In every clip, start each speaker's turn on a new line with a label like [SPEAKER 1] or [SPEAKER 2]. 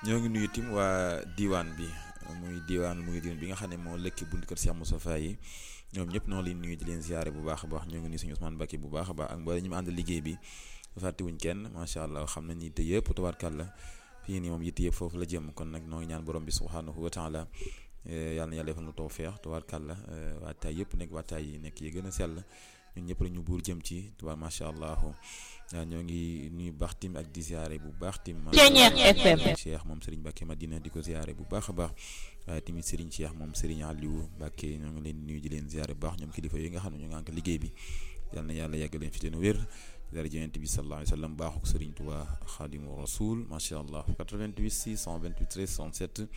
[SPEAKER 1] ñoo ngi nuyu tim waa diwaan bi muy diwaan muy diwaan bi nga xam ne moo lëkki buntu kër Cheikh Moustapha yi ñoom ñëpp noo leen nuyu di leen ziare bu baax a baax ñoo ngi nuyu suñu Ousmane Bakki bu baax a baax ak mboolem ñu mu ànd liggéey bi fàttewuñ kenn macha allah xam nañ ni te yëpp tabaarkàlla fii nii moom yitte yëpp foofu la jëm kon nag noo ngi ñaan borom bi subhanahu wa taala yàlla na yàlla defal nu tawfeex tabaarkàlla waataay yëpp nekk waataay yi nekk yi gën a sell ñun ñëpp rek ñu buur jëm ci tubaar macha allah ñoo ngi nuyu baax tim ak di ziare bu baax tim
[SPEAKER 2] FM
[SPEAKER 1] Cheikh moom Serigne Mbacke Madina di ko ziare bu baax a baax waaye tamit Serigne Cheikh moom Serigne Aliou Mbacke ñoo ngi leen nuyu di leen ziare bu baax ñoom kilifa yi nga xam ne ñu ngi ànd liggéey bi yal na yàlla yàgg leen fi teen wér dara jënent bi sallallahu alayhi wa sallam baaxuk Serigne Touba Xaadimu Rasul macha allah 88 628 13 67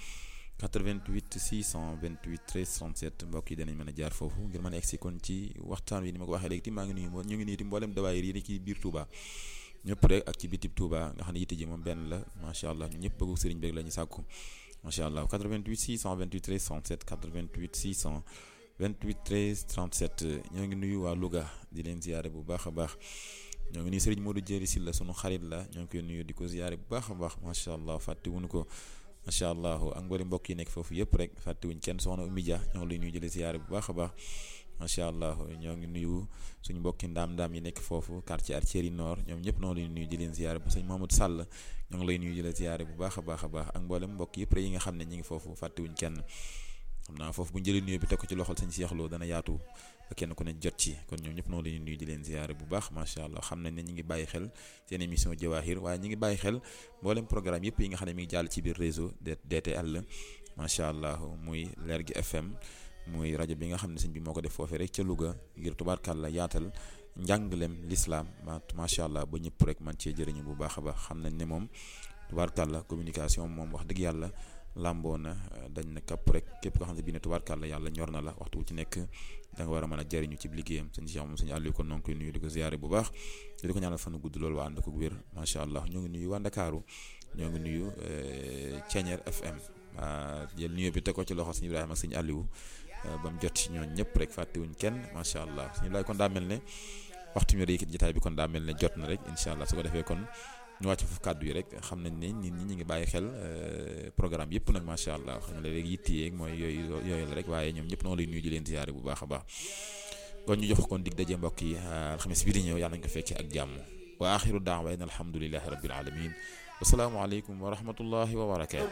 [SPEAKER 1] 88 628 13 67 mbokk yi danañ mën a jaar foofu ngir mën a egsi kon ci waxtaan wi ni ma ko waxee léegi ti maa ngi nuyu ñu ngi nuyu ti mboolem dawaayir yi ci biir Touba ñëpp rek ak ci bitib Touba nga xam ne yitte ji moom benn la macha allah ñu ñëpp bëggu sëriñ bi la ñu sàkku macha allah 88 628 13 67 88 628 13 37 ñoo ngi nuyu waa Louga di leen ziyaare bu baax a baax ñoo ngi nuyu sëriñ Modou Jéeri Silla sunu xarit la ñoo ngi koy nuyu di ko ziyaare bu baax a baax macha allah fàtte wuñu ko macha allah ak mboolem mbokk yi nekk foofu yëpp rek fàttewuñ kenn soxna Oumy Dia ñoo ngi lay nuyu jëlee ziyaare bu baax a baax macha allah ñoo ngi nuyu suñu mbokki ndaam-ndaam yi nekk foofu quartier Artillerie Nord ñoom ñëpp noo lay nuyu di leen ziyaare bu sëñ Mamadou Sall ñoo ngi lay nuyu jëlee ziyaare bu baax a baax a baax ak mboolem mbokk yëpp rek yi nga xam ne ñi ngi foofu fàttewuñ kenn xam naa foofu bu ñu jëlee nuyu bi teg ko ci loxol sëñ Cheikh Lo dana yaatu ba kenn ku ne jot ci kon ñoom ñëpp noo leen nuyu di leen ziyaare bu baax macha allah xam nañ ne ñi ngi bàyyi xel seen émission Jawahir waaye ñi ngi bàyyi xel mboolem programme yëpp yi nga xam ne mi ngi jàll ci biir réseau DTL macha allah muy Lergui FM muy rajo bi nga xam ne sëñ bi moo ko def foofee rek ca Louga ngir tubaarkàlla yaatal njàngalem lislaam macha allah ba ñëpp rek man cee jëriñu bu baax a baax xam nañ ne moom tubaarkàlla communication moom wax dëgg yàlla làmboo na dañ na kapp rek képp koo xam ne bii ne tubaarkàlla yàlla ñor na la waxtu wu ci nekk da nga war a mën a jëriñu ci liggéeyam sëñ Cheikh moom sëñ Aliou kon noo ngi koy nuyu di ko ziyaare bu baax di ko ñaanal fanu gudd loolu waa ànd ko wér macha allah ñoo ngi nuyu waa Ndakaaru ñoo ngi nuyu Ceeñeer FM jël nuyu bi teg ko ci loxo sëñ Ibrahima ak sëñ Aliou ba mu jot ci ñooñ ñëpp rek fàttewuñ kenn macha allah suñu laay kon daa mel ne waxtu mi rek jotaay bi kon daa mel ne jot na rek incha allah su ko defee kon ñu wàcc foofu kàddu yi rek xam nañ ne nit ñi ñu ngi bàyyi xel programme yëpp nag macha allah xam nga léegi yitte yeeg mooy yooyu yooyu la rek waaye ñoom ñëpp noonu lay nuyu di leen ziyaare bu baax a baax kon ñu jox kon dig daje mbokk yi alxames bi di ñëw yàlla nañ ko fekkee ak jàmm wa axiru daawa in alhamdulilahi rabbil alamin wasalaamu aleykum wa rahmatullahi wa barakaatu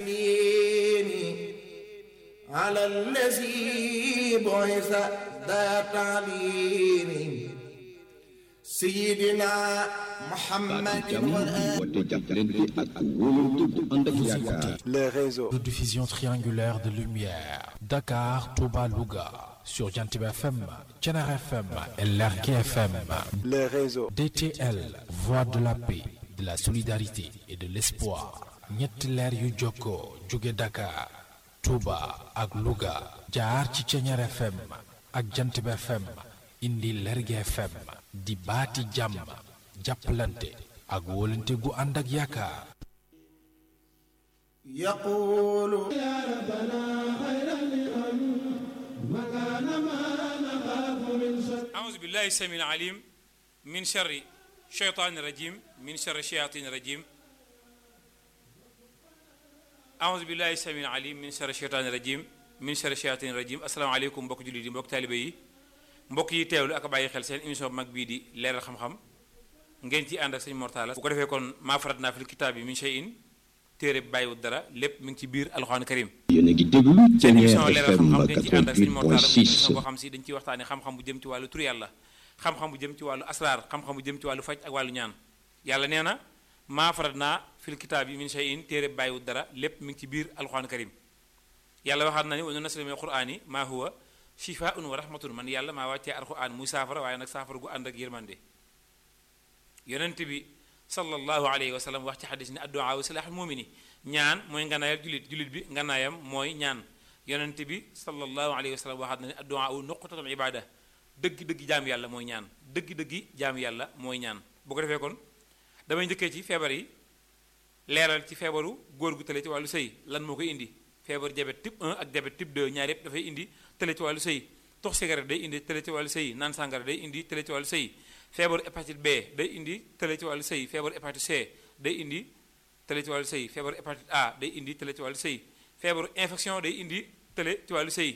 [SPEAKER 3] على الذي بعث ذا تعليم سيدنا محمد
[SPEAKER 4] Les réseaux.
[SPEAKER 5] de diffusion triangulaire de lumière. Dakar, Touba, Louga. Sur Jantib FM, Tchenar FM et Lergui FM.
[SPEAKER 4] Les réseaux.
[SPEAKER 5] DTL, Voix de la paix, de la solidarité et de l'espoir. ñetti leer yu jokkoo jóge Dakar, Touba ak Louga. jaar ci Tchenar FM ak Jantib FM. indi Lergui FM. di baati jàmm. jàppalante ak wóolante gu ànd ak yaakaar.
[SPEAKER 3] يقول
[SPEAKER 6] أعوذ بالله السميع العليم من شر الشيطان الرجيم من شر الشياطين الرجيم أعوذ بالله السميع العليم من شر الشيطان الرجيم من شر الشياطين الرجيم السلام عليكم mbokk jullit yi mbokk taalibe yi mbokk yi teewlu ak bàyyi xel seen émission mag bii di leeral xam-xam ngeen ci ànd ak sëñ Mortala bu ko defee kon maa farat naa fil kitaab yi min shay'in téere bi bàyyiwul dara lépp mi ngi ci biir alxuraan karim
[SPEAKER 7] yéen a ngi déglu
[SPEAKER 6] seen
[SPEAKER 7] Thiéniere
[SPEAKER 6] émission leeral
[SPEAKER 7] FM
[SPEAKER 6] xam-xam dañ ci ànd ak sëñ Mortala mu émission
[SPEAKER 7] 88.6
[SPEAKER 6] boo xam si dañ ciy waxtaane xam-xam bu jëm ci wàllu tur yàlla xam-xam bu jëm ci wàllu asraar xam-xam bu jëm ci wàllu faj ak wàllu ñaan yàlla nee na maa farat naa fil kitaab yi min shay'in téere bi bàyyiwul dara lépp mi ngi ci biir alxuraan karim yàlla waxaat na ni wa nunazzilu mina al-qur'ani maa huwa shifaa'un wa rahmatun man yàlla maa wàccee alxuraan muy saafara waaye nag saafara gu ànd ak yërmande yonent bi sallallahu alayhi wa sallam wax ci xadis ni addu'a wa silaaxul mumini ñaan mooy nganaayal julit julit bi nganaayam mooy ñaan yonent bi sallallahu alayhi wa sallam waxaat na ni addu'a nuqtatul ibada dëgg-dëgg jaam yàlla mooy ñaan dëgg-dëgg jaam yàlla mooy ñaan bu ko defee kon damay njëkkee ci feebar yi leeral ci feebaru góor gu tële ci wàllu sëy lan moo koy indi feebar diabète type 1 ak diabète type 2 ñaar yépp dafay indi tële ci wàllu sëy tox cigarette day indi tële ci wàllu sëy naan sàngara day indi tële ci wàllu sëy feebaru hépatite B day indi tële ci wàllu sëy feebaru hépatite C day indi tële ci wàllu sëy feebaru hépatite A day indi tële ci wàllu sëy feebaru infection day indi tële ci wàllu sëy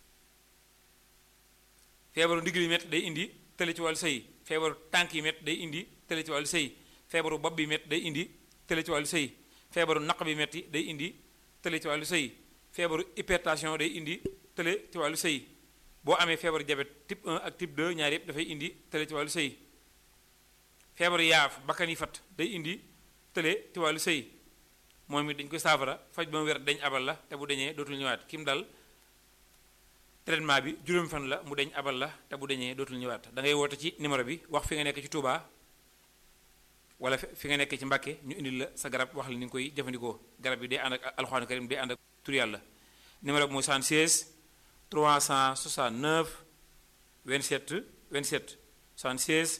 [SPEAKER 6] feebaru ndigg li métti day indi tële ci wàllu sëy feebaru tànk yi métti day indi tële ci wàllu sëy feebaru bopp bi métti day indi tële ci wàllu sëy feebaru naq bi métti day indi tële ci wàllu sëy feebaru hypertension day indi tële ci wàllu sëy boo amee feebaru diabète type 1 ak type 2 ñaar yëpp dafay indi tële ci wàllu sëy feebaru yaaf bakkan yi fat day indi tële ci wàllu sëy moom it dañ koy saafara faj ba mu wér dañ abal la te bu dañee dootul ñëwaat kim dal traitement bi juróomi fan la mu deñ abal la te bu dañee dootul ñëwaat da ngay woote ci numéro bi wax fi nga nekk ci Touba wala fi nga nekk ci Mbàkke ñu indil la sa garab wax la ni nga koy jëfandikoo garab bi day ànd ak alxuraan karim day ànd ak tur yàlla numéro bi mooy 76 369 27 27 76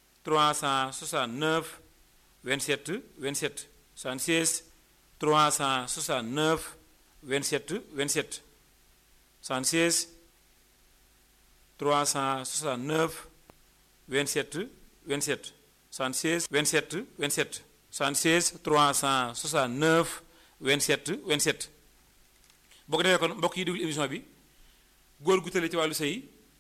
[SPEAKER 6] 369 27 27 76 369 27 27 76 369 27 27 76 27 27 76 369 27 27 boo ko defee kon mbokk yi déglu émission bi góor gu tële ci wàllu sëy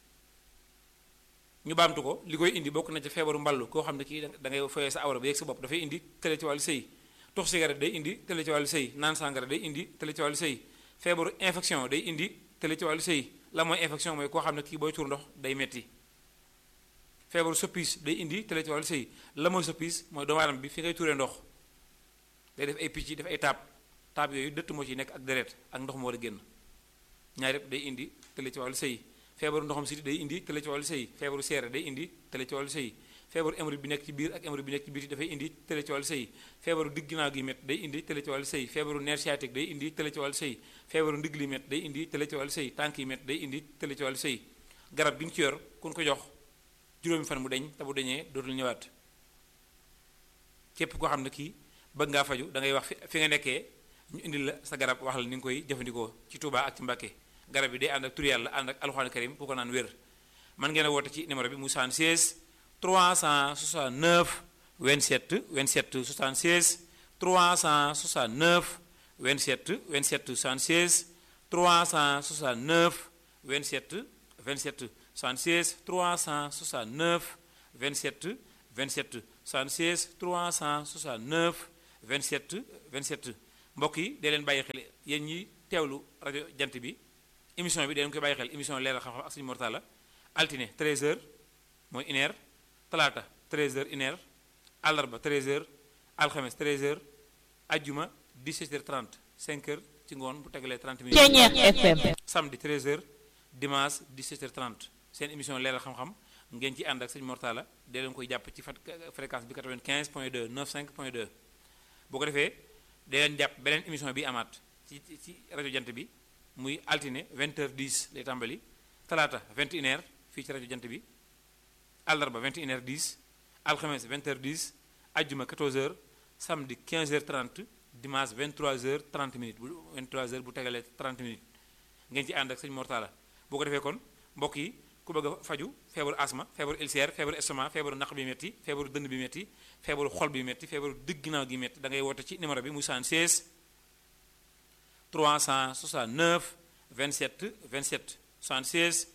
[SPEAKER 6] ñu baamtu ko li koy indi bokk na ci feebaru mballu koo xam ne kii da ngay foyee sa awra ba yegg sa bopp dafay indi tële ci wàllu sëy tux cigarette day indi tële ci wàllu sëy naan sàngara day indi tële ci wàllu sëy feebaru infection day indi tële ci wàllu sëy la mooy infection mooy koo xam ne kii booy tuur ndox day metti feebaru soppis day indi tële ci wàllu sëy la mooy soppis mooy doomu aadama bi fi ngay tuuree ndox day def ay picc def ay taab taab yooyu dëtt moo ci nekk ak deret ak ndox moo war a génn ñaar yëpp day indi tële ci wàllu sëy feebaru ndoxam siti day indi tële ci wàllu sëy feebaru seere day indi tële ci wàllu sëy feebaru hémorroïde bi nekk ci biir ak hémorroïde bi nekk ci biir dafay indi tële ci wàllu sëy feebaru digg ginnaaw gi met day indi tële ci wàllu sëy feebaru nerf sciatique day indi tële ci wàllu sëy feebaru ndigg li met day indi tële ci wàllu sëy tànk yi met day indi tële ci wàllu sëy garab gi ñu ci yor kun ko jox juróomi fan mu deñ te bu deñee dootul ñëwaat képp koo xam ne kii bëgg ngaa faju da ngay wax fi fi nga nekkee ñu indil la sa garab wax la ni nga koy jëfandikoo ci Touba ak ci Mbàkke garab yi day ànd ak tur yàlla ànd ak alxuraan karim bu ko naan wér man ngeen a woote ci numéro bi mu 76 369 27 27 76 369 27 27 76 369 27 27 76 369 27 27 76 369 27 27 mbokk yi dee leen bàyyi xel yéen ñi teewlu rajo jant bi émission bi dee leen koy bàyyi xel émission leeral xam-xam ak suñu mortala altine 13h mooy une heure talaata 13h une heure àllarba 13h alxames 13h ajjuma 17h30 5h ci ngoon bu tegalee 30 minutes.
[SPEAKER 2] Ceeñeex FM.
[SPEAKER 6] samedi 13h dimanche 17h30 seen émission leeral xam-xam ngeen ci ànd ak sëñ Mortala dee leen koy jàpp ci fat fréquence bi 95 point 2 95 point 2 boo ko defee dee leen jàpp beneen émission bi amaat ci ci rajo jant bi muy altine 20h10 lay tàmbali talaata 21h fii ci rajo jant bi àllarba 21h10 alxames 20h10 ajjuma 14h samedi 15h30 dimanche 23h30 minutes bu 23h bu tegalee 30 minutes ngeen ci ànd ak sëñ Mortala boo ko defee kon mbokk yi ku bëgg a faju feebaru asma feebaru ulcère feebaru estomac feebaru naq bi metti feebaru dënn bi metti feebaru xol bi metti feebaru digg ginnaaw gi metti da ngay woote ci numéro bi muy 76 369 27 27 76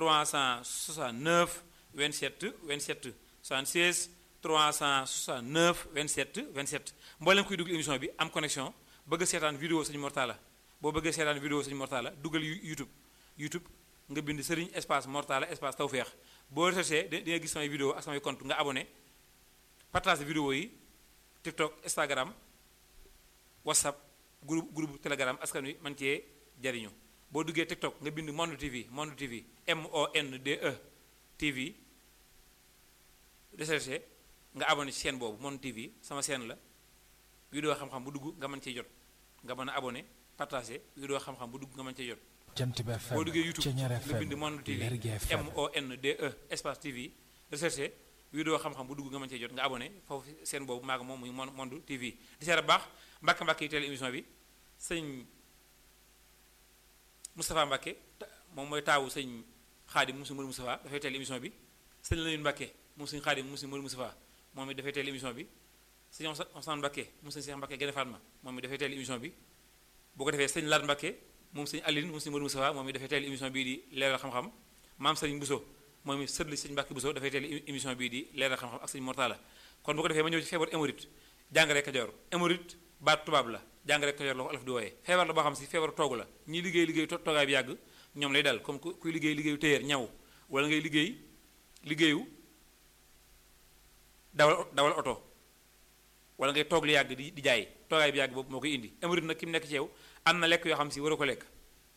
[SPEAKER 6] 369 27 27 76 369 27 27 mboolem kuy dugg émission bi am connexion bëgg a seetaan vidéo sëñ Mortala boo bëggee seetaan vidéo sëñ Mortala dugal YouTube YouTube nga bind Serigne espace Mortala espace Tawfekh boo recherché di nga gis samay vidéo ak samay compte nga abonné partage vidéo yi TikTok Instagram WhatsApp groupe groupe Telegram askan wi man cee jariñu boo duggee TikTok nga bind Monde TV Monde TV M O N D E TV recherché nga abonné ci chaîne boobu Monde TV sama chaîne la vidéo xam-xam bu dugg nga mën cee jot nga mën a abonné partagé vidéo xam-xam bu dugg nga mën cee jot.
[SPEAKER 5] jant bi FM
[SPEAKER 6] boo duggee YouTube
[SPEAKER 5] Ceeñeer
[SPEAKER 6] nga
[SPEAKER 5] FM
[SPEAKER 6] bind Monde TV
[SPEAKER 5] Lergui FM
[SPEAKER 6] M O N D E espace TV recherché vidéo xam-xam bu dugg nga mën cee jot nga abonné foofu seen boobu maa ngi moom muy Mon- Monde TV di seet baax mbàkk mbàkk yi teel émission bi sëñ Moustapha Mbàkke ta- moom mooy taawu sëñ Xaadim mu si Mër Moustapha dafay teel émission bi sëñ Lamine Mbàkke moom sëñ Xaadim mu si Mër Moustapha moom it dafay teel émission bi sëñ Ousmane Mbakke moom sëñ Cheikh Mbakke gën a Fatma moom mi dafay teel émission bi boo ko defee sëñ Laat Mbakke moom sëñ Aline moom sëñ Modou Moustapha moom mi dafay teel émission bii di leeral xam-xam maam sëriñ Bousso moom mi sët li sëñ Mbakke Bousso dafay teel émission bii di leeral xam-xam ak sëñ Mortala kon bu ko defee ma ñëw ci feebar hémorroïde jàngare Kajoor hémorroïde baat tubaab la jàngare Kajoor la ko alaf di wooyee feebar la boo xam si feebar toogu la ñi liggéey liggéey toogaay bi yàgg ñoom lay dal comme kuy liggéey liggéeyu téyeer ñaw wala ngay liggéey liggéeyu dawal dawal oto wala ngay toog lu yàgg di di jaay toogaay bi yàgg boobu moo koy indi hémorroïde nag ki mu nekk ci yow am na lekk yoo xam si waroo ko lekk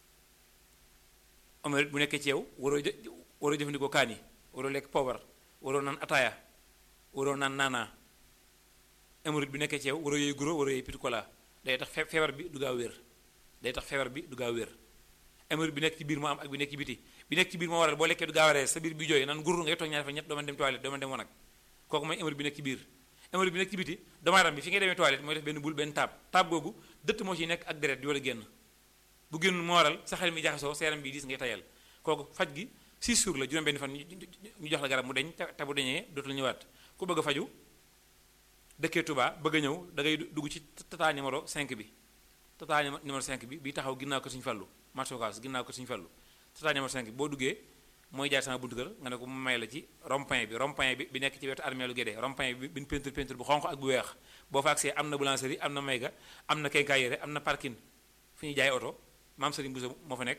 [SPEAKER 6] hémorroïde bu nekkee ci yow waroo jë waroo jëfandikoo kaan yi waroo lekk poobar waroo naan ataaya waroo naan naanaa hémorroïde bi nekkee ci yow waroo yooyu guro waroo yooyu petit cola day tax feebar bi du gaaw wér day tax feebar bi du gaaw wér hémorroïde bi nekk ci biir moo am ak bi nekk ci biti bi nekk ci biir moo waral boo lekkee du gaaw a rees sa biir bi jooy naan gurur ngay toog ñaari fa ñett doo mën dem toilette doo mën dem wanag kooku mooy hémorroïde bi nekk ci biir hémorroïde bi nekk ci biti doomu aadama bi fi ngay demee toilette mooy def benn bul benn taab taab googu dëtt moo ciy nekk ak deret di war a génn bu génn moo waral sa xel mi jaxasoo sa yaram bi diis ngay tayal kooku faj gi 6 jours la juróom benn fan ñu jox la garab mu deñ te bu deñee dootul ñëwaat ku bëgg a faju dëkkee Touba bëgg a ñëw da ngay dugg ci tata numéro 5 bi tata numéro 5 bi bi taxaw ginnaaw ko Sëñ Fallu marché Ocass ginnaaw ko Sëñ Fallu tata numéro 5 bi boo duggee mooy jaar sama buntu kër nga ne ko mu may la ci rond-point bi rond-point bi bi nekk ci wetu armée lu Guédé rond-point bi bi peinture peinture bu xonq ak bu weex boo fa agsee am na boulangerie am na mayga am na quincaillerie am na parking fu ñuy jaay oto maam Serigne Bousso moo fa nekk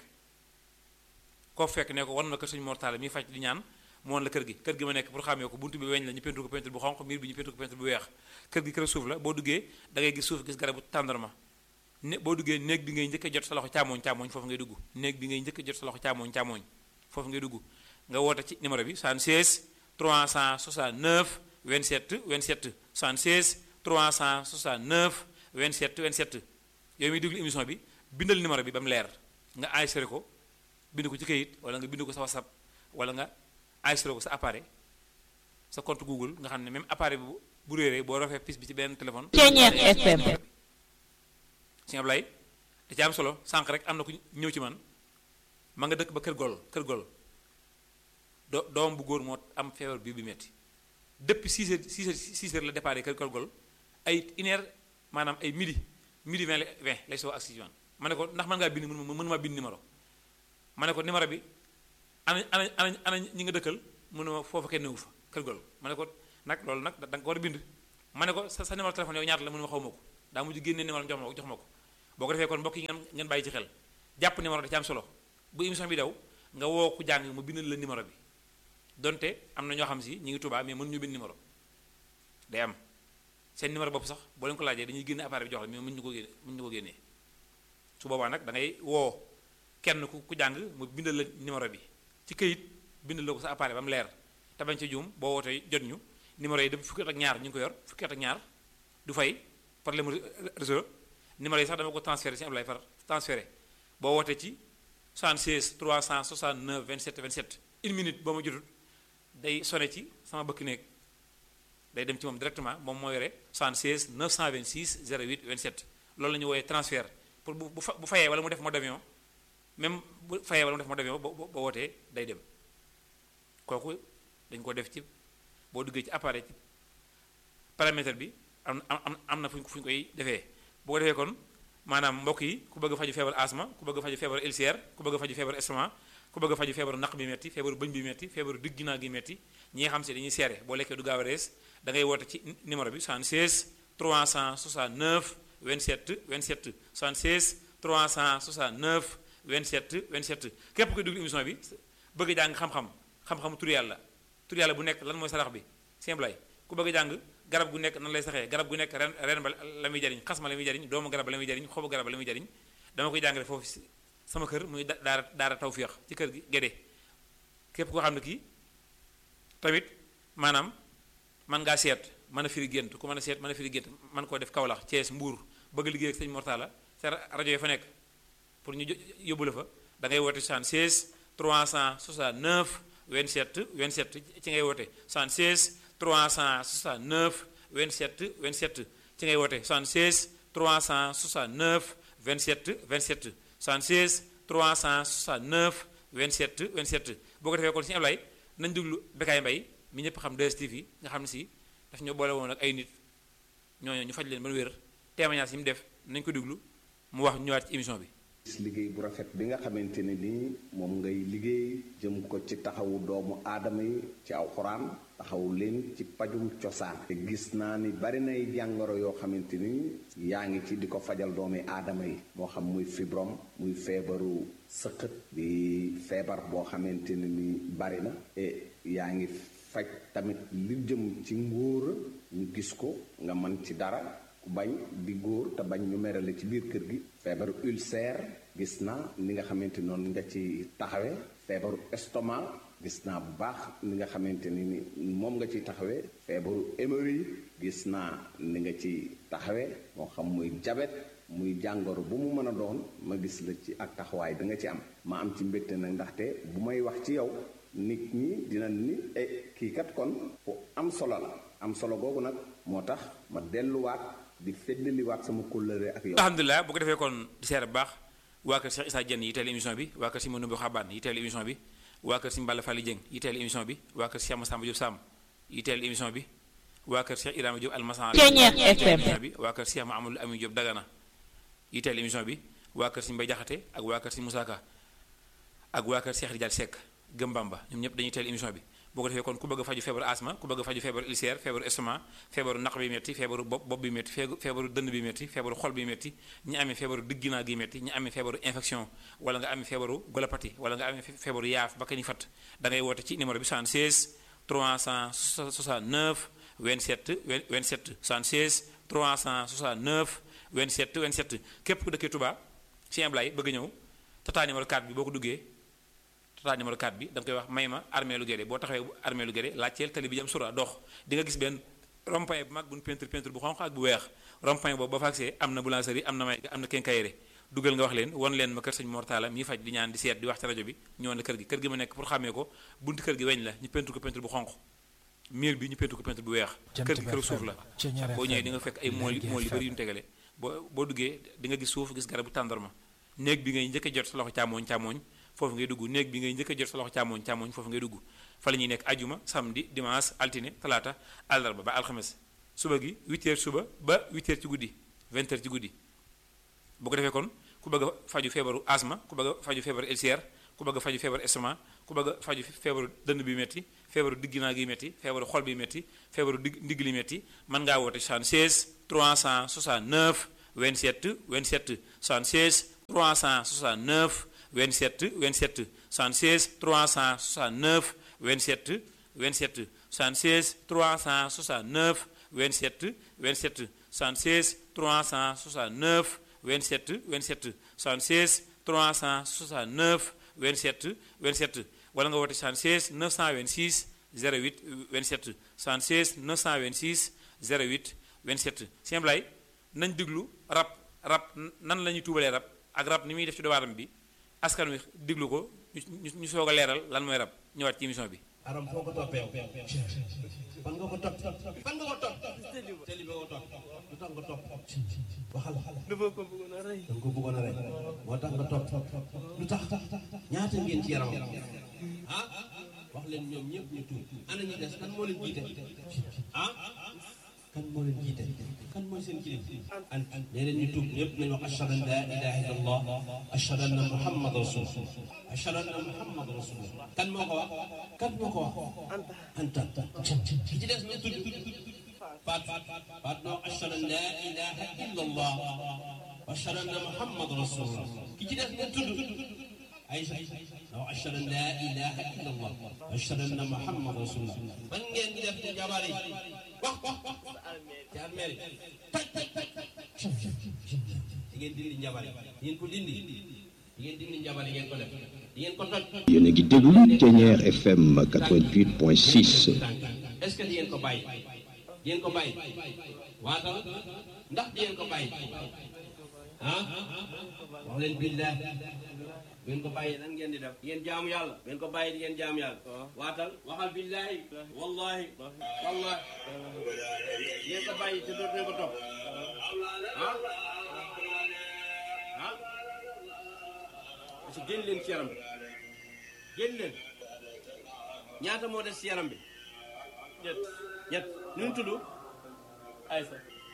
[SPEAKER 6] koo fekk ne ko wan na ko Sëñ Mor Talla mi faj di ñaan mu woon la kër gi kër gi ma nekk pour xàmmee ko buntu bi weñ la ñu peinture ko peinture bu xonq miir bi ñu peinture ko peinture bu weex kër gi kër suuf la boo duggee da ngay gis suuf gis garabu tàndarma ne boo duggee néeg bi ngay njëkk a jot sa loxo càmmooñ càmmooñ foofu ngay dugg néeg bi ngay njëkk a jot sa loxo càmmooñ càmmooñ foofu ngay dugg nga woote ci numéro bi 76 369 27 27 76 369 27 27 yow miy déglu émission bi bindal numéro bi ba mu leer nga enregistré ko bind ko ci kayit wala nga bind ko sa whatsapp wala nga enregistré ko sa appareil sa compte google nga xam ne même appareil bu bu réeree boo rafee pis bi ci benn téléphone.
[SPEAKER 2] Ceeñeer FM.
[SPEAKER 6] sëñ Ablaye da ci am solo sànq rek am na ku ñëw ci man ma nga dëkk ba kër gol kër gol do doom bu góor moo am feebar bi bi metti depuis 6 heures 6 heures 6 heures la départ kër kër gol ay une heure maanaam ay midi midi 20 la 20 lay soo ak si man ma ne ko ndax mën ngaa bind mën mën maa bind numéro ma ne ko numéro bi ana ana ana ana ñi nga dëkkal mu ne ma foofu kenn newu fa kër gol ma ne ko nag loolu nag da nga ko war a bind ma ne ko sa sa numéro téléphone yow ñaata la mu ne ma xaw ma ko daa mujj génnee numéro jox ma ko jox ma ko boo ko defee kon mbokk yi ngeen ngeen bàyyi ci xel jàpp numéro da ci am solo bu émission bi daw nga woo ku jàng mu bindal la numéro bi donte am na ñoo xam si ñu ngi Tuubaa mais mën ñu bind numéro day am seen numéro bopp sax boo leen ko laajee dañuy génne appareil bi jox la mais mën ñu ko génne mën ñu ko génnee su boobaa nag da ngay woo kenn ku ku jàng mu bindal la numéro bi ci këyit bindal la ko sa appareil ba mu leer te bañ ci juum boo wootee jot ñu numéro yi depuis fukki at ak ñaar ñu ngi ko yor fukki at ak ñaar du fay problème réseau numéro yi sax dama ko transféré ci Ablaye far transféré boo wootee ci 76 369 27 27 une minute boo ma jotut day sone ci sama bëkk néeg day dem ci moom directement moom moo yore 76 926 08 27 loolu la ñu wooyee transfert pour bu bu fa bu fayee wala mu def mode d'avion même bu fayee wala mu def mode d'avion boo boo wootee day dem kooku dañ ko def ci boo duggee ci appareil ci paramètre bi am am am na fu ñu fu ñu koy defee boo ko defee kon maanaam mbokk yi ku bëgg a faju feebar asma ku bëgg a faju feebar ulcère ku bëgg a faju feebar estomac ku bëgg a faju feebaru naq bi metti feebaru bëñ bi metti feebaru digg ginnaaw gi metti ñi nga xam si dañuy seere boo lekkee du gaaw a rees da ngay woote ci numéro bi 76 369 27 27 76 369 27 27 képp koy déglu émission bi bëgg a jàng xam-xam xam-xamu tur yàlla tur yàlla bu nekk lan mooy sarax bi simple ku bëgg a jàng garab gu nekk nan lay saxee garab gu nekk ren ren ba la muy jariñ xas ma la muy jariñ doomu garab ba la muy jariñ xobu garab ba la muy jariñ dama koy jàngale foofu sama kër muy daara daara tawféex ci kër gi gédé képp koo xam ne kii tamit maanaam man ngaa seet mën a firi gént ku mën a seet mën a firi gént man koo def Kaolack Thiès Mbour bëgg liggéey ak sëñ Mortala sa rajo yi fa nekk pour ñu yóbbu la fa da ngay woote 76 369 27 27 ci ngay woote 76 369 27 27 ci ngay woote 76 369 27 27 76 369 27 27 boo ko defee kon si Ablaye nañ déglu Bécaye Mbaye mi ñëpp xam 2STV nga xam ne si daf ñoo boole woon ak ay nit ñooñu ñu faj leen ba wér témoignage yi mu def nañ ko déglu mu wax ñëwaat ci émission bi
[SPEAKER 2] liggéey bu rafet bi nga xamante ne nii moom ngay liggéey jëm ko ci taxawu doomu aadama yi ci alxuraan taxawu leen ci pajum cosaan te gis naa ni bari nay jàngoro yoo xamante ni yaa ngi ci di ko fajal doomi aadama yi moo xam muy fibrom muy feebaru sëqët di feebar boo xamante ne ni bari na e yaa ngi faj tamit li jëm ci ngóora ñu gis ko nga mën ci dara ku bañ di góor te bañ ñu merale ci biir kër gi feebaru ulcère gis naa ni nga xamante noonu nga ci taxawee feebaru estomac gis naa bu baax ni nga xamante ni ni moom nga ciy taxawee feebaru hémorroïde gis naa ni nga ci taxawee moo xam muy jabet muy jàngoro bu mu mën a doon ma gis la ci ak taxawaay bi nga ci am ma am ci mbégte nag ndaxte bu may wax ci yow nit ñi dina ni e kii kat kon ku am solo la am solo googu nag moo tax ma delluwaat di feddaliwaat sama kóllëre ak yow.
[SPEAKER 6] alhamdulilah bu ko defee kon di seer bu baax waa kër Cheikh Issa Diène yi teel émission bi waa kër si Manoumbe Xabaan yi teel émission bi waa kër si Mballa Fally Dieng yi teel émission bi waa kër Cheikh Massamba Diop Sam yi teel émission bi waa kër Cheikh Ibrahima Diop Almasan émission bi waa kër Cheikh Mahamadou Ami Diop Dagana yi teel émission bi waa kër si Mbay Jaxate ak waa kër si Moussa Ka ak waa kër Cheikh Rijal Seck Gëm Bamba ñoom ñëpp dañuy teel émission bi boo ko defee kon ku bëgg a faju feebaru asma ku bëgg a faju feebaru ulcère feebaru estomac feebaru naq bi metti feebaru bopp bopp bi metti feebaru dënn bi metti feebaru xol bi metti ñi amee feebaru digginaa gi metti ñi amee feebaru infection wala nga amee feebaru golopathie wala nga amee feebaru yaaf ba ka ñu fat da ngay woote ci numéro bi 76 369 27 27 76 369 27 27 képp ku dëkkee Touba ci Ablaye bëgg ñëw tata numéro 4 bi boo ko duggee tata numéro 4 bi da nga koy wax may ma armée lu Guédé boo taxawee armée lu Guédé laajteel tali bi jëm sura dox di nga gis benn rond-point bu mag bu ñu peinture peinture bu xonq ak bu weex rond-point boobu ba fa agsee am na boulangerie am na may am na quincaillerie dugal nga wax leen won leen ma kër sëñ Mortala mi faj di ñaan di seet di wax ci rajo bi ñëwoon la kër gi kër gi ma nekk pour xàmmee ko buntu kër gi weñ la ñu peinture ko peinture bu xonq miir bi ñu peinture ko peinture bu weex kër gi kër suuf la boo ñëwee di nga fekk ay mool mool yu bëri yu ñu tegale boo boo duggee di nga gis suuf gis garabu tàndarma néeg bi ngay njëkk a jot sa loxo càmmooñ càmmooñ foofu ngay dugg néeg bi ngay njëkk a jot sa loxo càmmooñ càmmooñ foofu ngay dugg fa la ñuy nekk ajuma samedi dimanche altine talaata àllarba ba alxames suba gi 8 heures suba ba 8 heures ci guddi 20 heures ci guddi bu ko defee kon ku bëgg a faju feebaru asma ku bëgg a faju feebaru ulcère ku bëgg a faju feebaru estomac ku bëgg a faju feebaru dënn bi metti feebaru digginaa gi metti feebaru xol bi metti feebaru digg ndigg li metti mën ngaa woote 76 369 27 27 76 369 27 27 76 369 27 27 76 369 27 27 76 369 27 27 76 369 27 27 wala nga woote 76 926 08 27 76 926 08 27 Sëñ Ablaye nañ diglu rab rab nan la ñuy tuubalee rab ak rab ni muy def ci doomu aadama bi askan wi diglu ko ñu ñu soog a leeral lan mooy rab ñëwaat ci émission bi.
[SPEAKER 7] aram foo ko toppee fan nga ko topp fan nga ko topp tëli ba ko topp lu tax nga topp waxal dafa ko bëggoon a rey danga ko bëggoon a rey moo tax nga topp lu tax ñaata ngeen ci yaram ah wax leen ñoom ñëpp ñu tuub ana ñu des kan moo leen jiite ah kan moo leen jiite kan mooy seen kilif an nee leen ñu tuub ñëpp nañ wax ashhadu an la ilaha illa allah ashhadu anna muhammad rasulullah ashhadu anna muhammad rasulullah kan moo ko wax kan moo ko wax anta ki ci des ñu tudd faat faat noo ashhadu an la ilaha illa allah ashhadu anna muhammad rasulullah ki ci des ñu tudd Aïcha noo ashhadu an la ilaha illa allah ashhadu anna muhammad rasulullah man ngeen di def ci jabar yi wax wax wax ci armeel yi taj taj taj di ngeen dindi njabar yi di ngeen ko dindi di ngeen dindi njabar yi ngeen ko def di ngeen ko toj
[SPEAKER 8] yéen a ngi déglu Thiéniere FM 88.6
[SPEAKER 7] est-ce que di ngeen ko bàyyi di ngeen ko bàyyi waatal ndax di ngeen ko bàyyi ah wax leen billah bu ngeen ko bàyyi lan ngeen di def di ngeen jaamu yàlla bu ngeen ko bàyyi di ngeen jaamu yàlla waatal waxal billahi wallahi wallahi di ngeen ko bàyyi te dootu ngeen ko topp ah ah parce que génn leen ci yaram bi génn leen ñaata moo des ci yaram bi ñett ñett nu mu tudd Aysa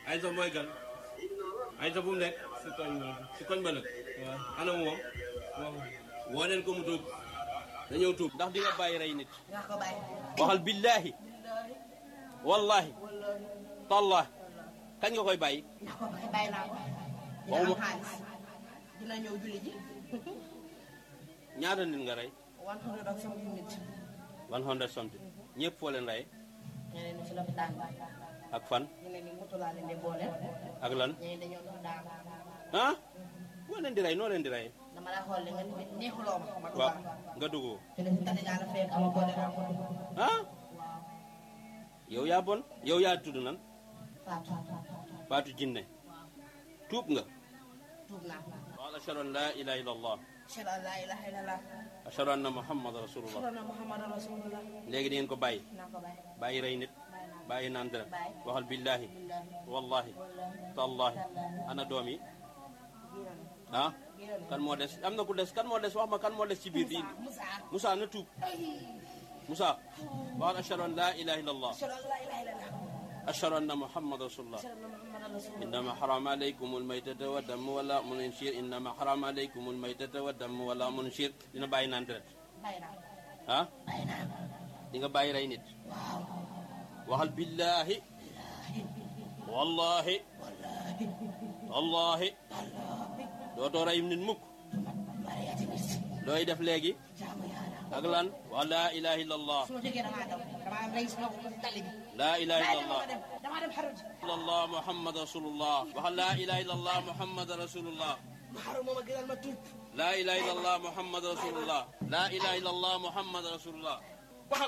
[SPEAKER 9] Aysa mooy gan Aysa bu mu nekk si koñ ba si koñ ba nag waaw ana moom woo leen ko mu tuub dañoo tuub ndax di nga bàyyi rey nit waxal billaahi wallahi tallahi kañ nga koy bàyyi
[SPEAKER 10] bàyyi naa ko dina am xaalis dina ñëw julli ji
[SPEAKER 9] ñaata nit nga rey
[SPEAKER 10] one hundred ak something nit
[SPEAKER 9] one hundred something ñëpp foo leen rey
[SPEAKER 10] ñeneen ñi si lopitaan bi
[SPEAKER 9] ak fan
[SPEAKER 10] ñeneen ñi moto laa leen di boole
[SPEAKER 9] ak lan
[SPEAKER 10] ñeneen dañoo dox daal
[SPEAKER 9] ah boo leen di rey noo leen di rey
[SPEAKER 10] dama la xool nga neexuloo ma ma
[SPEAKER 9] waaw nga dugg
[SPEAKER 10] te ne si tati daal fekk ama boole naa ko
[SPEAKER 9] ah yow yaa bon yow yaa tudd nan
[SPEAKER 10] Fatou
[SPEAKER 9] Fatou Jinne tuub nga
[SPEAKER 10] tuub naa
[SPEAKER 9] qaal ashhadu an laa ilaha illa allah
[SPEAKER 10] ashhadu an laa ilaaha illallah
[SPEAKER 9] ashhadu anna muhammad rasulullah
[SPEAKER 10] ashhadu anna muhammadan rasulullah
[SPEAKER 9] léegi di ngeen ko bàyyi
[SPEAKER 10] naa ko bàyyi
[SPEAKER 9] bàyyi rey nit bàyyi naan dara waxal billahi wallahi tallahi ana doom yi ah kan moo des am na ku des kan moo des wax ma kan moo des ci biir di Moussa na tuub Moussa waxal ashhadu an laa ilaha illa allah
[SPEAKER 10] ashhadu an laa ilaaha illallah
[SPEAKER 9] ashhadu anna muhammad rasulullah
[SPEAKER 10] ashhadu anna muhammadan rasulullah
[SPEAKER 9] إنما حرم عليكم الميتة والدم ولا منشير إنما حرم عليكم الميتة والدم ولا منشير dina bàyyi naan deret
[SPEAKER 10] bàyyi naa
[SPEAKER 9] ah di nga bàyyi rey nit waxal billahi wallahi wallahi dootoo rey nit mukk looy def léegi ak lan wa laa ilaha illa allah
[SPEAKER 10] su ma jógee damaa daw damaa am rey sama tali bi
[SPEAKER 9] laa ilaha illa allah
[SPEAKER 10] damaa dem damaa dem xaru ji
[SPEAKER 9] illallah muhammad rasulullah waxal laa ilaha illallah muhammad rasulullah
[SPEAKER 10] ma xaru moom a gënal ma tuub
[SPEAKER 9] laa ilaha illallah muhammad rasulullah laa ilaha illallah muhammad rasulullah waxal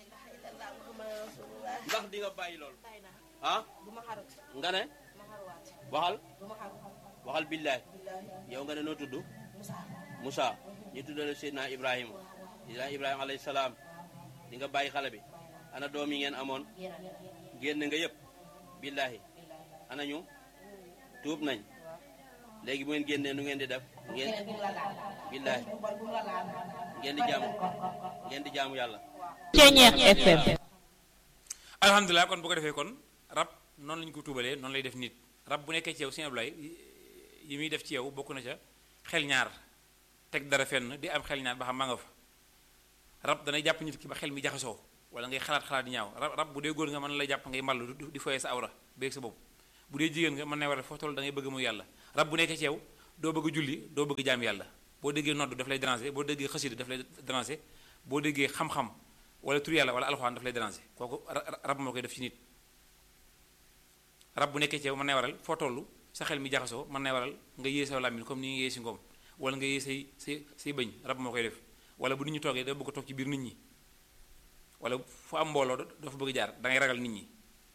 [SPEAKER 9] ndax di nga bàyyi lool ah
[SPEAKER 10] du ma xaru
[SPEAKER 9] nga ne
[SPEAKER 10] ma xaruwaat
[SPEAKER 9] waxal
[SPEAKER 10] du ma xaru
[SPEAKER 9] waxal billahi
[SPEAKER 10] billahi
[SPEAKER 9] yow nga ne noo tudd
[SPEAKER 10] Moussa
[SPEAKER 9] Moussa ñu tuddale Seydina Ibrahima Seydina Ibrahima alayhi salaam di nga bàyyi xale bi ana doom yi ngeen amoon génn nga yëpp billahi ana ñu tuub nañ léegi bu ngeen génnee nu ngeen di def ngeen
[SPEAKER 10] keneen bu mu la laal
[SPEAKER 9] billahi
[SPEAKER 10] bu bon bu mu la laal
[SPEAKER 9] ngeen di jaamu ngeen di jaamu yàlla
[SPEAKER 11] Ceñeex FM.
[SPEAKER 6] alhamdulilah kon bu ko defee kon rab noonu lañu ko tuubalee noonu lay def nit rab bu nekkee ci yow sëñ Ablaye yi muy def ci yow bokk na ca xel ñaar teg dara fenn di am xel ñaar ba xam maa nga fa rab danay jàpp nit ki ba xel mi jaxasoo wala ngay xalaat xalaat di ñaaw rab rab bu dee góor nga mën na lay jàpp ngay mballu di- di foyee sa awra beeg sa bopp bu dee jigéen nga mën na war a foo toll da ngay bëgg mu yàlla rab bu nekkee ci yow doo bëgg julli doo bëgg jaam yàlla boo déggee nodd daf lay déranger boo déggee xasida daf lay déranger boo déggee xam-xam wala tur yàlla wala alxuraan daf lay déranger kooku ra- ra- rab moo koy def ci nit rab bu nekkee ci yow mën nay waral foo toll sa xel mi jaxasoo mën nay waral nga yée sa làmmiñ comme ni nga yée si ngoom wala nga yée say say say bëñ rab moo koy def wala bu nit ñi toogee da bëgg a toog ci biir nit ñi wala fu am mbooloo dafa bëgg jaar da ngay ragal nit ñi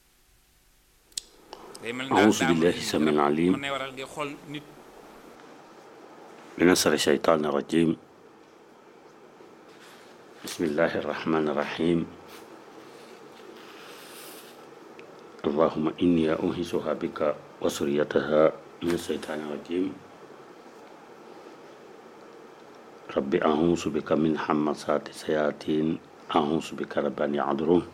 [SPEAKER 6] day mel ni daal
[SPEAKER 12] أعوذ
[SPEAKER 6] daa am
[SPEAKER 12] بالله السميع العليم
[SPEAKER 6] mën nay waral ngay xool nit
[SPEAKER 12] من شر الشيطان الرجيم بسم الله الرحمن الرحيم اللهم إني أنهزها بك وسريتها من الشيطان الرجيم رب أعوذ بك من حمسات الشياطين أعوذ بك رب أن يحضرون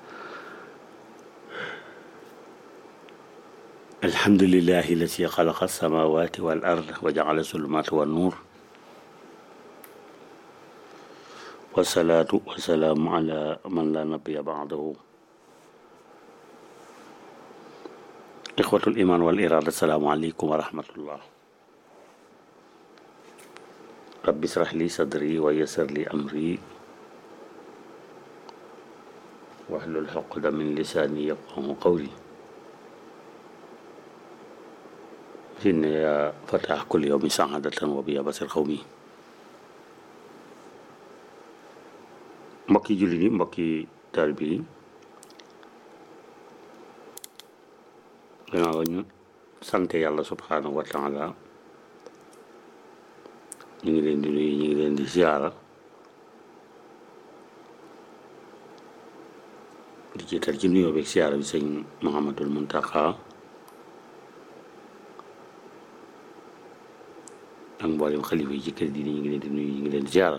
[SPEAKER 12] الحمد لله الذي خلق السماوات والأرض وجعل الظلمات والنور والصلاة والسلام على من لا نبي بعده إخوة الإيمان والإرادة السلام عليكم ورحمة الله رب اشرح لي صدري ويسر لي أمري واحلل عقدة من لساني يفقه قولي إن يا فتح كل يوم سعادة وبيابة القوم mbokki jullit yi mbokki taalibe yi gannaaw ñu sant yàlla subhanahu wa taala ñu ngi leen di nuyu ñu ngi leen di ziara di jiital ci nuyoo beeg ziara bi sëñ Muhammadul Muntaqa ak mboolem xalifa yi ci kër gi ñu ngi leen di nuyu ñu ngi leen di ziara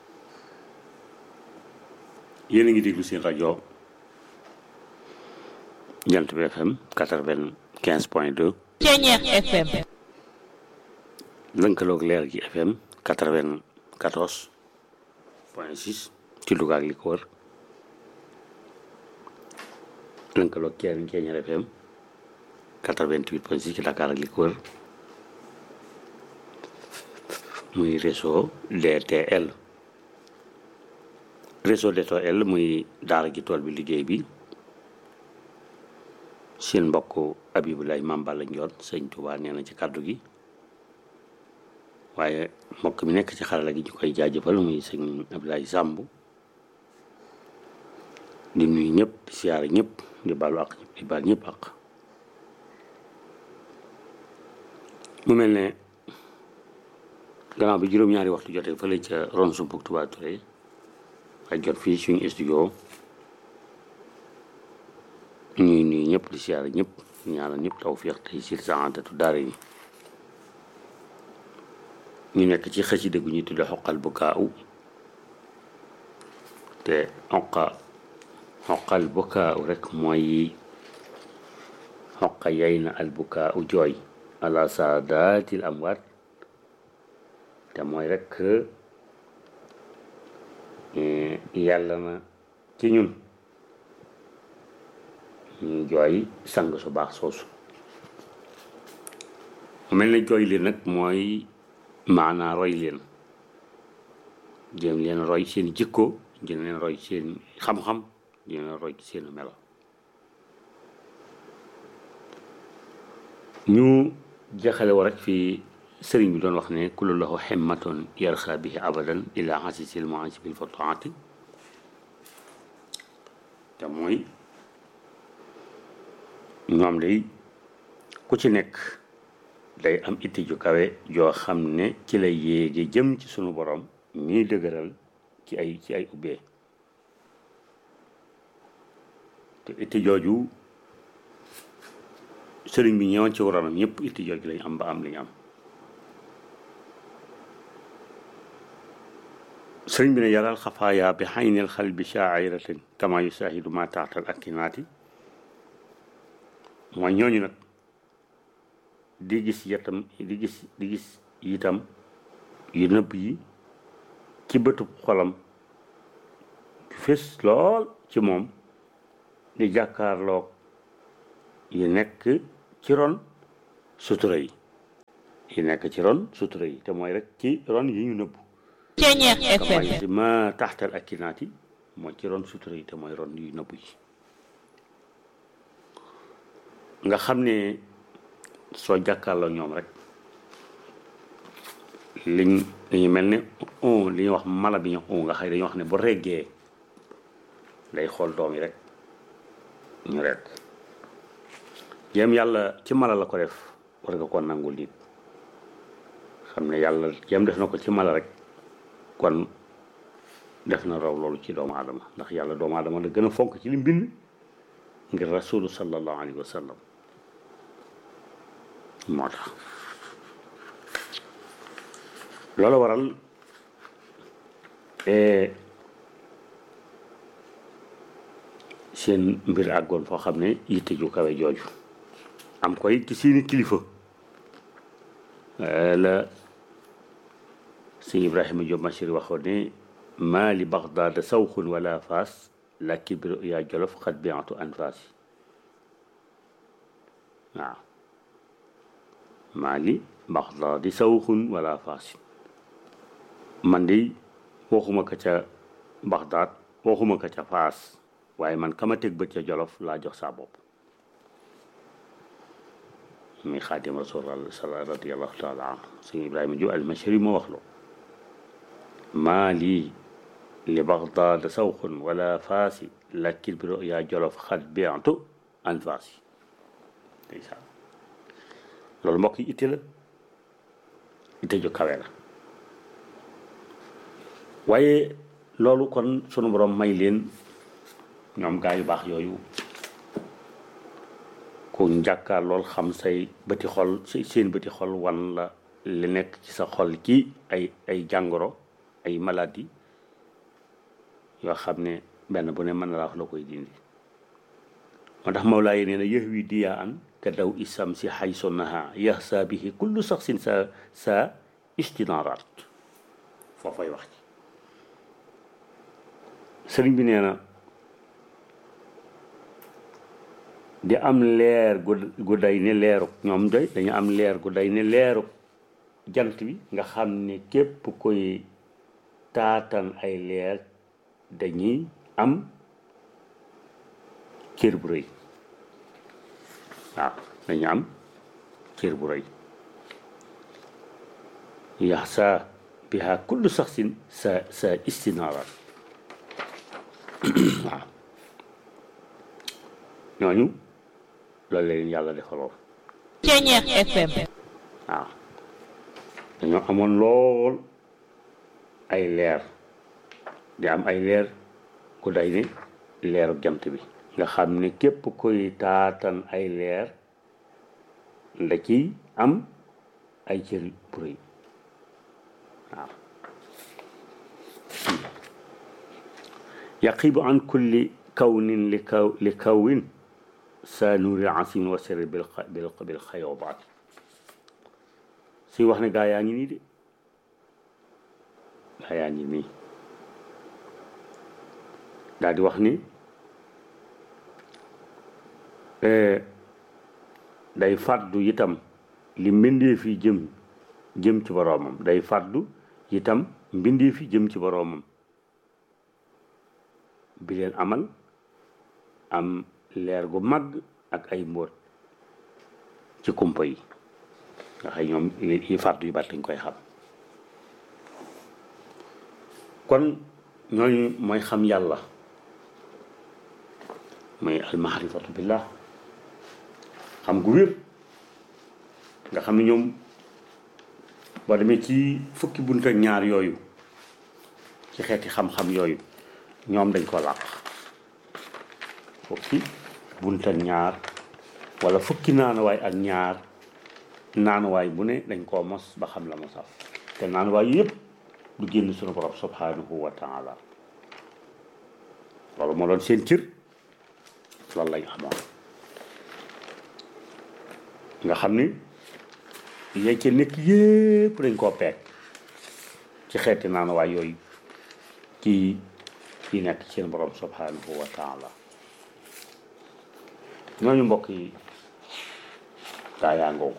[SPEAKER 12] yéen a ngi déglu seen rajo jant bi FM quatre-vingt-quinze point deux
[SPEAKER 11] Ceñeex FM
[SPEAKER 12] lënkaloog leer gi FM quatre-vingt-quatorze point six ci Louga ak li ko wër lënkaloog Ceeñ Ceeñeer FM quatre-vingt-huit point six ci Dakar ak li ko wër muy réseau DTL réseau DTL muy daara gi tool bi liggéey bi seen mbokk Abibulaay Maam Balla Njoon sëñ Tuubaa nee na ci kàddu gi waaye mbokk mi nekk ci xarala gi ñu koy jaajëfal muy sëñ Abdoulaye Samb di nuyu ñëpp di siyaare ñëpp di baalu ak di baal ñëpp ak mu mel ne gannaaw bi juróom-ñaari waxtu jotee fële ca ron sumpuk Touba Touré ak jot fii suñu studio ñuy nuyu ñëpp di siyaare ñëpp ñaanal ñëpp tawfiq tey sir saadatu daara yi ñu nekk ci xasida gu ñuy tudde xoqal bu kaaw te xoqa xoqal bu kaaw rek mooy xoqa yay na al bu kaaw jooy ala saadatil amwaat te mooy rek yàlla na ci ñun ñu jooy sang su baax soosu mu mel ne jooy leen nag mooy maanaa roy leen jéem leen roy seen jikko jéem leen roy seen xam-xam jéem leen roy seen melo ñu jeexale wa rek fii sëriñ bi doon wax ne kullu lahu himmatun yarxa bihi abadan ila xasisil moansi bil fotoati te mooy ñoom day ku ci nekk day am itti ju kawe joo xam ne ci la yéege jëm ci sunu borom ñuy dëgëral ci ay ci ay ubbee te itti jooju sëriñ bi ñëwoon ci waroonam ñëpp itti jooju lañ am ba am li ñu am sëriñ bi ne yaral xafaaya bi xaynil xal bi shaairatin kama yusaahidu ma taatal akkinaati mooy ñooñu nag di gis yatam di gis di gis itam yu nëbb yi ci bëtub xolam fés lool ci moom di jàkkaarloog yi nekk ci ron sutura yi yi nekk ci ron sutura yi te mooy rek ci ron yi ñu nëbb
[SPEAKER 11] Ceñeex FM
[SPEAKER 12] di ma taxtal ak kinaati mooy ci ron sutura yi te mooy ron yu nëbb yi nga xam ne soo jàkkaarloo ñoom rek liñ dañu mel ne on li ñuy wax mala bi ñu on nga xëy dañuy wax ne bu reggee day xool doom yi rek ñu rek jéem yàlla ci mala la ko def war nga ko nangul nit xam ne yàlla jéem def na ko ci mala rek kon def na raw loolu ci doomu aadama ndax yàlla doomu aadama la gën a fonk ci li mbind ngir rasulu sallallahu alayhi wa sallam moo tax loolu waral seen mbir àggoon foo xam ne yitte ju kawe jooju am koy ci seeni kilifa la sëñ Ibrahima Diop Machir waxoon ne maa li Bagdaad sawxun wala faas la kibru yaa jolof xat biatu anfaas waaw maa li Bagdaad sawxun wala faas man de waxuma ka ca Bagdaad waxuma ka ca faas waaye man kama teg bët ca jolof laa jox saa bopp muy xaadim rasul radiallahu taala anhu sëñ Ibrahima Diop almashari moo wax loo maa lii li Bagdaad sawxun wala faasi lakin bi yaa jolof xat biantu an faasi ndeysaan loolu mbokk yi itte la itte ju kawe la waaye loolu kon sunu borom may leen ñoom gaa yu baax yooyu ku njàkkaar lool xam say bëti xol seen bëti xol wan la li nekk ci sa xol ci ay ay jàngoro ay maladie yoo xam ne benn bu ne mën na laa wax la koy dindi moo tax Mawlaa yi nee na yëx wi diyaa an ka daw isam si xay sonnaha yaxsa bihi kullu saxsin sa sa istinaaraat foofay wax ci sëriñ bi nee na di am leer gu gu day ne leeru ñoom doy dañu am leer gu day ne leeru jant bi nga xam ne képp koy taatan ay leer dañuy am cër bu rëy waaw dañu am cër bu rëy yaxsa biha kullu saxsin sa sa istinaara waaw ñooñu loolu leen yàlla defaloon
[SPEAKER 11] Ceñeex FM
[SPEAKER 12] waaw dañoo amoon lool ay leer di am ay leer ku day ne leeru jant bi nga xam ne képp koy taatan ay leer nda ciy am ay cër bu rëy waaw yaqibu an kulli kawnin li kaw li kawin sa nuuri asim wa sirri bil bil bil xayoobaat suy wax ne gaa yaa ngi nii de gaa yaa ngi nii daal di wax ni day fàddu itam li mbindee fi jëm jëm ci boroomam day fàddu itam mbindee fi jëm ci boroomam bi leen amal am leer gu mag ak ay mbóot ci kumpa yi nga xëy ñoom yi fàddu yu bari dañ koy xam kon ñooñu mooy xam yàlla mooy almaarifatu billah xam gu wér nga xam ne ñoom boo demee ci fukki bunt ak ñaar yooyu ci xeeti xam-xam yooyu ñoom dañ ko làq fukki bunt ak ñaar wala fukki naanuwaay ak ñaar naanuwaay bu ne dañ koo mos ba xam la mosaf te naanuwaay yëpp du génn sunu borom subhanahu wa taala loolu moo doon seen cër loolu lañ xamoon nga xam ni yee ca nekk yépp dañ koo peeg ci xeeti naanuwaay yooyu ci yi nekk ci seen borom subhanahu wa taala ñooñu mbokk yi gaa yaa ngoogu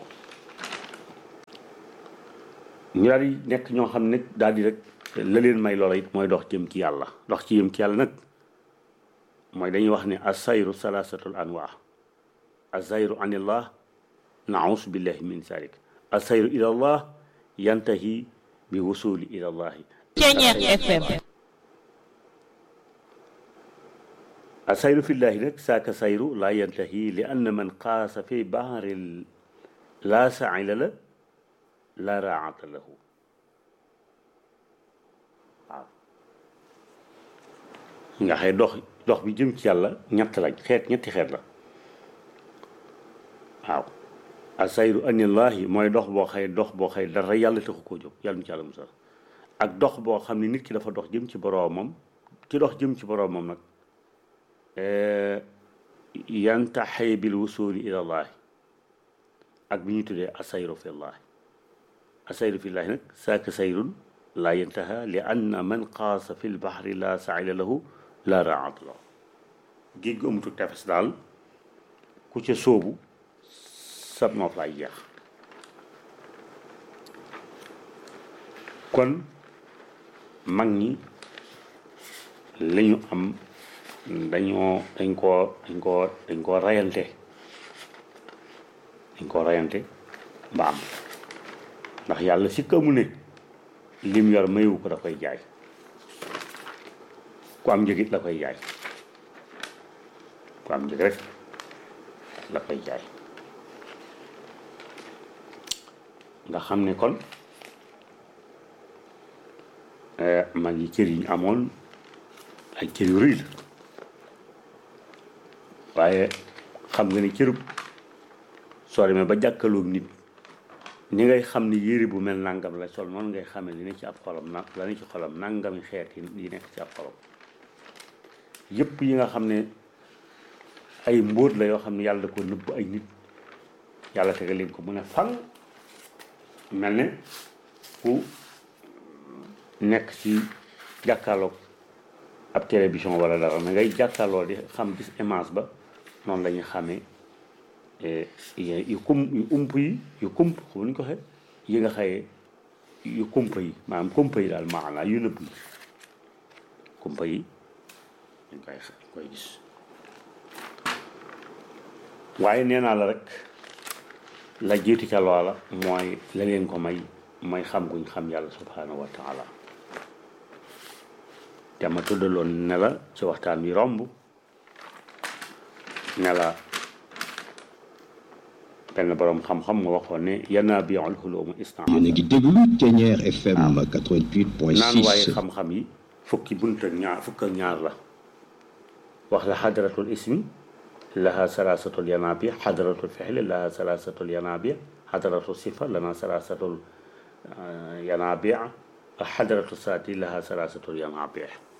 [SPEAKER 12] ñu daal di nekk ñoo xam ne daal di rek la leen may loola it mooy dox jëm ci yàlla dox ci jëm ci yàlla nag mooy dañuy wax ne asayru salaasatul anwaa asayru anillah naus billahi min zalik asayru ila allah yantahi bi wusuli ila allahi
[SPEAKER 11] Ceñeex FM
[SPEAKER 12] asayru fillahi nag saaka sayru laa yantahi li anna man qaasa fi baharil laa saila la la raata lahu waaw nga xëy dox dox bi jëm ci yàlla ñett lañ xeet ñetti xeet la waaw asayru anillahi mooy dox boo xëy dox boo xëy dara yàlla taxu koo jóg yàlla mu ci yàlla musal ak dox boo xam ne nit ki dafa dox jëm ci boroomam ci dox jëm ci boroomam nag yantaxi bil wusuli ila llahi ak bi ñuy tuddee asayru fi llahi asayru fi llahi nag saaka sayrun laa yantaha li anna man qaasa fi lbahri la saila lahu la raat lahu géej gu amutu tefes daal ku ca sóobu sab noof laay jeex kon mag ñi la ñu am dañoo dañ koo dañ koo dañ koo rayante dañ koo rayante ba am ndax yàlla si kamu ne lim yor mayu ko da koy jaay ku am njëgit la koy jaay ku am njëg rek la koy jaay nga xam ne kon mag yi cër yi ñu amoon ay cër yu rëy la waaye xam nga ne cërub soo demee ba jàkkaloog nit ni ngay xam ne yére bu mel nangam la sol noonu ngay xamee li ne ci ab xolam na la ne ci xolam nangami xeet yi yi nekk ci ab xolam yëpp yi nga xam ne ay mbóot la yoo xam ne yàlla da ko nëbb ay nit yàlla tegal leen ko mu ne fan mel ne ku nekk ci jàkkaarloog ab télévision wala dara na ngay jàkkaarloo di xam gis image ba noonu la ñuy xamee yu kum yu ump yi yu kump xam nu ñu ko waxee yi nga xëyee yu kumpa yi maanaam kumpa yi daal maanaa yu nëbb yi kumpa yi dañ koy dañ koy gis waaye nee naa la rek la jiitu ca loola mooy la leen ko may mooy xam guñ xam yàlla subhanahu wa taala te ma tuddaloon ne la ci waxtaan wi romb ne la benn borom xam-xam mu waxoon ne yanaa bi al xulumu isna
[SPEAKER 8] yéen a ngi déglu Thiéniere FM 88.6
[SPEAKER 12] naan waaye xam-xam yi fukki bunt ak ñaar fukk ak ñaar la wax la xadratul ismi laha salaasatul yanaabi xadratul fexli laha salaasatul yanaabi xadratul sifa lana salaasatul yanaabi ak xadratul saati laha salaasatul yanaabi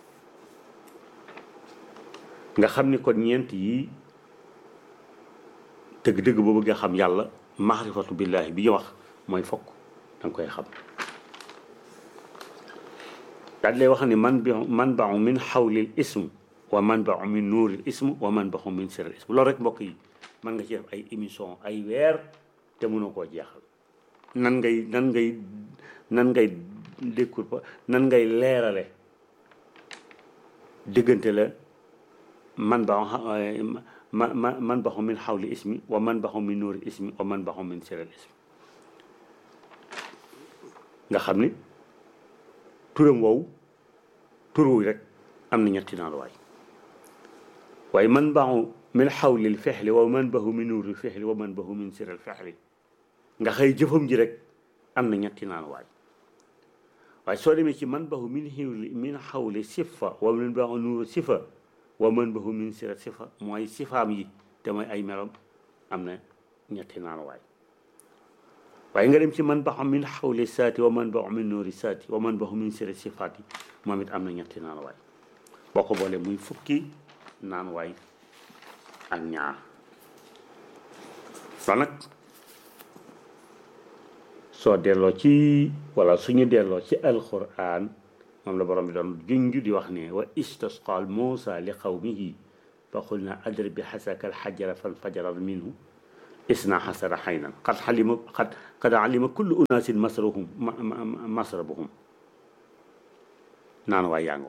[SPEAKER 12] nga xam ni kon ñeent yi dëgg-dëgg boo bëggee xam yàlla maarifatu billahi bi ñu wax mooy fokk danga koy xam daal lay wax ni man bi man baxu min xawlil ism wa man baxu min nuuril ism wa man baxu min siril ism loolu rek mbokk yi mën nga ci def ay émission ay weer te mënoo koo jeexal nan ngay nan ngay nan ngay décour nan ngay leerale diggante la man baxu ma ma man baxu min xawli ismi wa man baxu min nuuri ismi wa man baxu min siril ismi nga xam ni turam woowu tur wu rek am na ñetti naan waay waaye man baxu min xawlil fexli wa man baxu min nuuri fexli wa man baxu min siril fexli nga xëy jëfam ji rek am na ñetti naan waay waaye soo demee ci man baxu min xiwli min xawli sifa wa man baxu nuuri sifa wa man baxu min sira sifa mooy sifaam yi te mooy ay melam am na ñetti naan waay waaye nga dem ci man baxu min xawli saati wa man baxu min nuuri saati wa man baxu min sira sifaat yi moom it am na ñetti naan waay boo ko boole muy fukki naan waay ak ñaar loolu nag soo delloo ci wala suñu delloo ci alquran moom la borom bi doon junj di wax ne wa istasqal Muusa li qawmihi fa qulna adrib bi xasaka alxajara fanfajara minhu isna xasara xaynan qad xalima qad qad alima kullu unaasin masrahum masrabahum naan waay yaa ngoo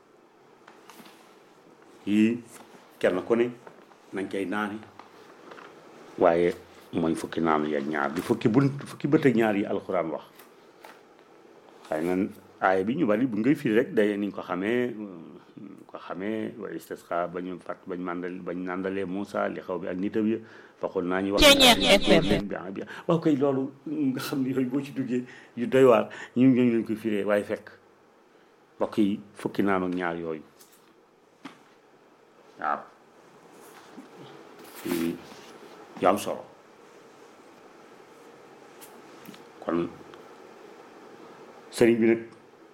[SPEAKER 12] yii kenn ku ne nañ koy naani waaye mooy fukki naanu ya ñaar di fukki bunt fukki bët ak ñaar yi alxuraan wax xëy na aaya bi ñu bari bu ngay firi rek day niñ ko xamee ko xamee wa istisqa ba ñu fàtt bañ mandal bañ nandalee Moussa li xaw bi ak nitam ya waxul naa ñu wax leen bi bi waaw koy loolu nga xam ne yooyu boo ci duggee yu doy waar ñu ngi leen koy firee waaye fekk mbokk yi fukki naanu ñaar yooyu waaw yu am solo kon sëriñ bi nag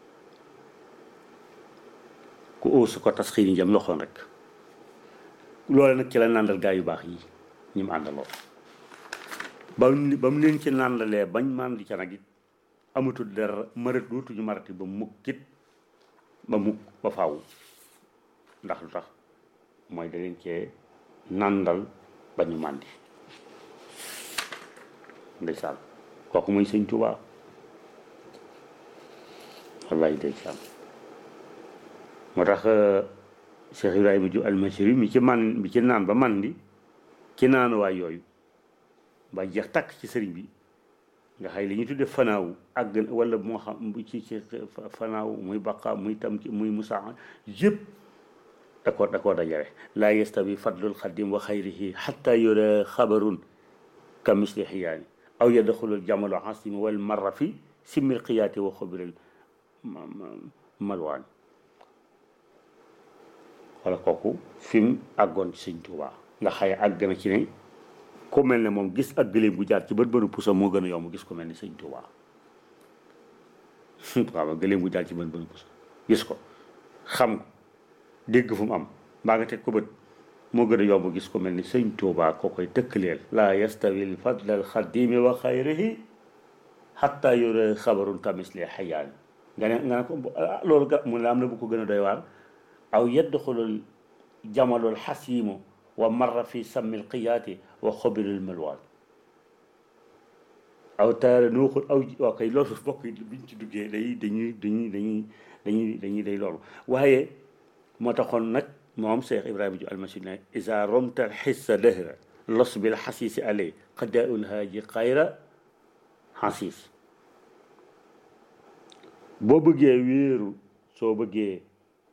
[SPEAKER 12] ku óosu ko tas xiini jam loxoon rek loole nag ci la nàndal gaa yu baax yi ñi mu àndaloo ba mu ba mu leen ci nàndalee bañ màndi ca nag it amatul dara marat dootuñu marati ba mukkit ba mukk ba faaw ndax lu tax mooy da leen cee nàndal ba ñu màndi ndeysaan kooku mooy sëñ Tuubaa wallaay ndeysaan moo tax Cheikh Ibrahima Diouf almasiri mi ci man mi ci naan ba man di ci naan waay yooyu ba jeex takk ci sëriñ bi nga xay li ñu tudde fanaaw àgg wala moo xam ci ci fanaaw muy baqa muy tam ci muy musaa yëpp da koo da koo dajale laa yastawi fadlul xadim wa xayrihi xatta yura xabarun ka misli xiyaani aw yadxulul jamalu asimi wal marra fi simmil qiyaati wa xobiril malwaani wala kooku fi mu àggoon ci sëñ Tuubaa nga xaye àgg na ci ne ku mel ne moom gis ak gëléem bu jaar ci bët bënu pusa moo gën a yomb gis ko mel ni sëñ Tuubaa waaw gëléem bu jaar ci bët bënu pusa gis ko xam ko dégg fu mu am mbaa nga teg ko bët moo gën a yomb gis ko mel ni sëñ Tuubaa ko koy tëkkaleel laa yastawi l fadl al xadimi wa xayrihi xatta yura xabarun kamisli xayaan nga ne nga ne ko loolu ga mu ne am na bu ko gën a doy waar aw yadxulul jamalul xasiimu wa marra fi sammil qiyaati wa xobilul malwaan aw taara nuuxul aw waa kay loolu bokk biñ ci duggee day dañuy dañuy dañuy dañuy dañuy day loolu waaye moo taxoon nag moom Cheikh Ibrahima Diouf almasi ne isa romta xissa dëhra los bil xasiisi alay xadda un haaji xayra xasiis boo bëggee wéeru soo bëggee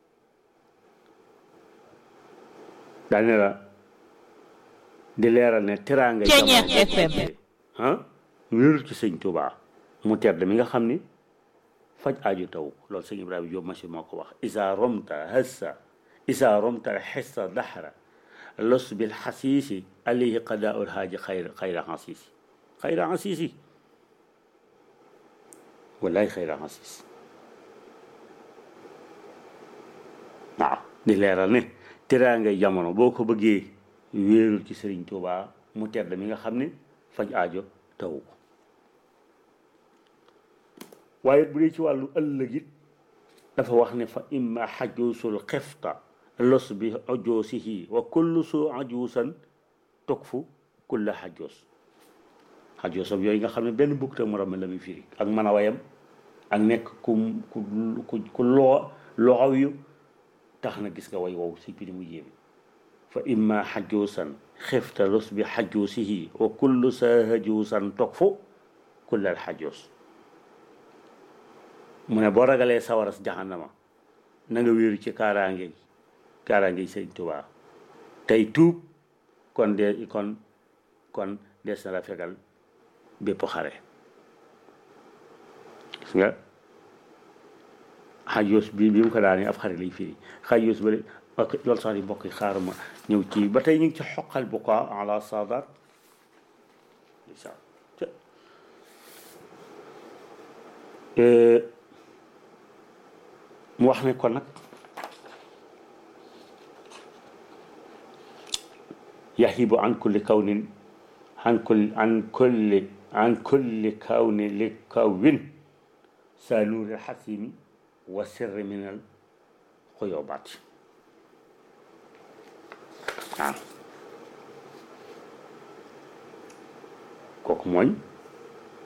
[SPEAKER 12] daane la di leeral ne teraanga
[SPEAKER 11] Ceeñeex FM
[SPEAKER 12] ah wéerul ci sëñ Tuubaa mu tedd mi nga xam ni faj aaju taw loolu sëñ Ibrahima Diop machine moo ko wax isa romta hassa isa romta xessa daxra los bil xasiisi alayhi qadaul haaji xayra xayra xasiisi xayra xasiisi wallaay xayra xasiis waaw di leeral ne teraanga jamono boo ko bëggee wéerul ci sëriñ Tuubaa mu tedd mi nga xam ne faj aajo taw ko waaye bu dee ci wàllu ëllëg it dafa wax ne fa imma xajuusul xefta los bi ajoosihi wa kullu su ajuusan tukfu kulla xajoos xajoosam yooyu nga xam ne benn bukk te morom la muy firi ak mën a wayam ak nekk ku ku ku ku loo loxaw yu tax na gis nga way wow si piri mu yéeme fa imma xajuusan xefta los bi xajuusihi wa kullu sa hajuusan tukfu kulla xajoos mu ne boo ragalee sawaras jaxannama na nga wéeru ci kaaraange kaaraange yi sëñ Tuubaa tey tuub kon de kon kon des na la fegal bépp xare gis nga xajoos bi bi mu ko daanee ab xare lay firi xajoos ba ok loolu sax di mbokk yi xaaruma ñëw ci ba tey ñu ngi ci xoqal bu ko ala saadaat mu wax ne kon nag yahibu an kulli kawnin an kulli an kulli an kulli kawni li kawin sa nuuri xasimi wa sirri min al xuyoobaat waaw kooku mooy